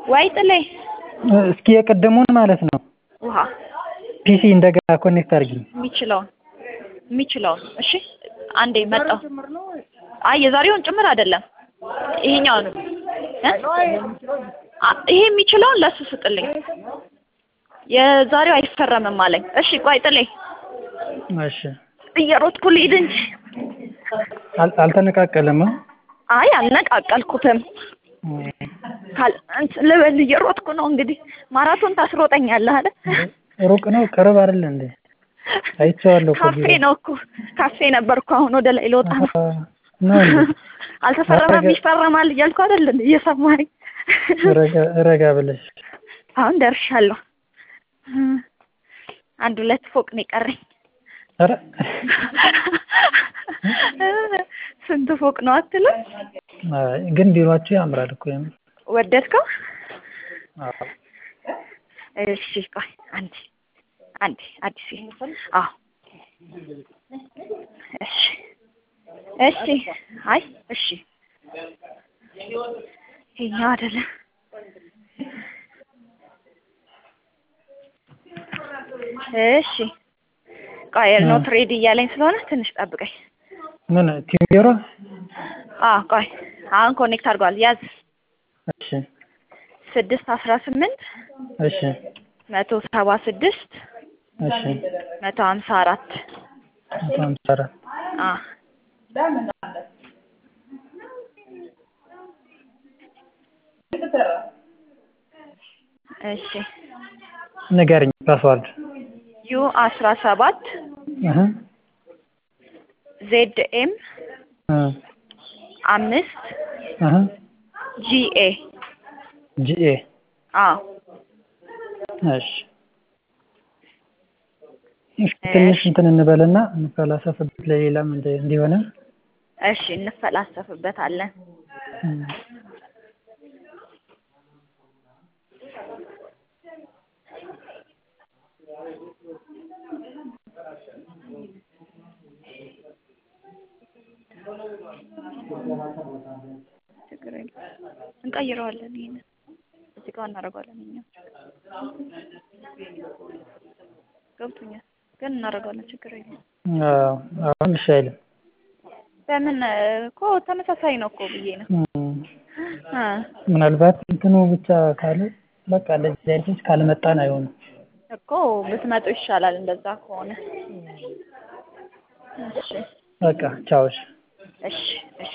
ወይ ጥሌ እስኪ የቅድሙን ማለት ነው ውሃ ፒሲ እንደገና ኮኔክት አድርጊ። የሚችለውን የሚችለውን እሺ አንዴ መጣሁ። አይ የዛሬውን ጭምር አይደለም ይሄኛውን እ አ- ይሄ የሚችለውን ለሱ ስጥልኝ። የዛሬው አይፈረምም አለኝ። እሺ ቆይ ጥሌ እሺ እየሮጥኩ ልሂድ እንጂ አል- አልተነቃቀለም እ? አይ አልነቃቀልኩትም። ካል እንትን ልበል እየሮጥኩ ነው እንግዲህ ማራቶን ታስሮጠኛለህ አይደል? ሩቅ ነው ቅርብ አይደል እንዴ? አይቼዋለሁ እኮ ካፌ ቢሮ። ነው እኮ ካፌ ነበርኩ። አሁን ወደ ላይ ልወጣ ነው። አሀ፣ ነው እንዴ? አልተፈረመም ረጋ- ይፈረማል እያልኩ አይደል እንዴ? እየሰማኸኝ ረጋ- ረጋ ብለሽ አሁን ደርሻለሁ። አንድ ሁለት ፎቅ ነው የቀረኝ። ኧረ ስንት ፎቅ ነው አትልም? አይ፣ ግን ቢሮአችሁ ያምራል እኮ የምር። ወደድከው? አዎ። እሺ ቆይ አንዴ አንዴ አዲስ አዎ እሺ እሺ አይ እሺ ይሄኛው አይደለም እሺ ቆይ ኖት ሬዲ እያለኝ ስለሆነ ትንሽ ጠብቀኝ ምን ቲም ቢሮ? አዎ ቆይ አሁን ኮኔክት አድርጓል ያዝ እሺ ስድስት አስራ ስምንት እሺ መቶ ሰባ ስድስት እሺ መቶ ሀምሳ አራት መቶ ሃምሳ አራት አ እሺ ንገርኝ ፓስዋርድ። ዩ አስራ ሰባት እህ ዜድ ኤም እ አምስት እህ ጂኤ ጂኤ አዎ እሺ እስኪ ትንሽ እንትን እንበልና እንፈላሰፍበት ለሌላም እንደ እንዲሆነ እሺ እንፈላሰፍበታለን እም። ችግር የለም እንቀይረዋለን ይሄንን እዚህ ጋር እናደርገዋለን እኛ ገብቶኛል ግን እናደርገዋለን ችግር የለም አዎ አሁን እሺ አይልም። በምን እኮ ተመሳሳይ ነው እኮ ብዬ ነው እም። እ ምናልባት እንትኑ ብቻ ካለ በቃ እንደዚህ አይነቶች ካልመጣን አይሆንም። እኮ ብትመጡ ይሻላል እንደዛ ከሆነ እሺ በቃ ቻው እሺ። እሺ እሺ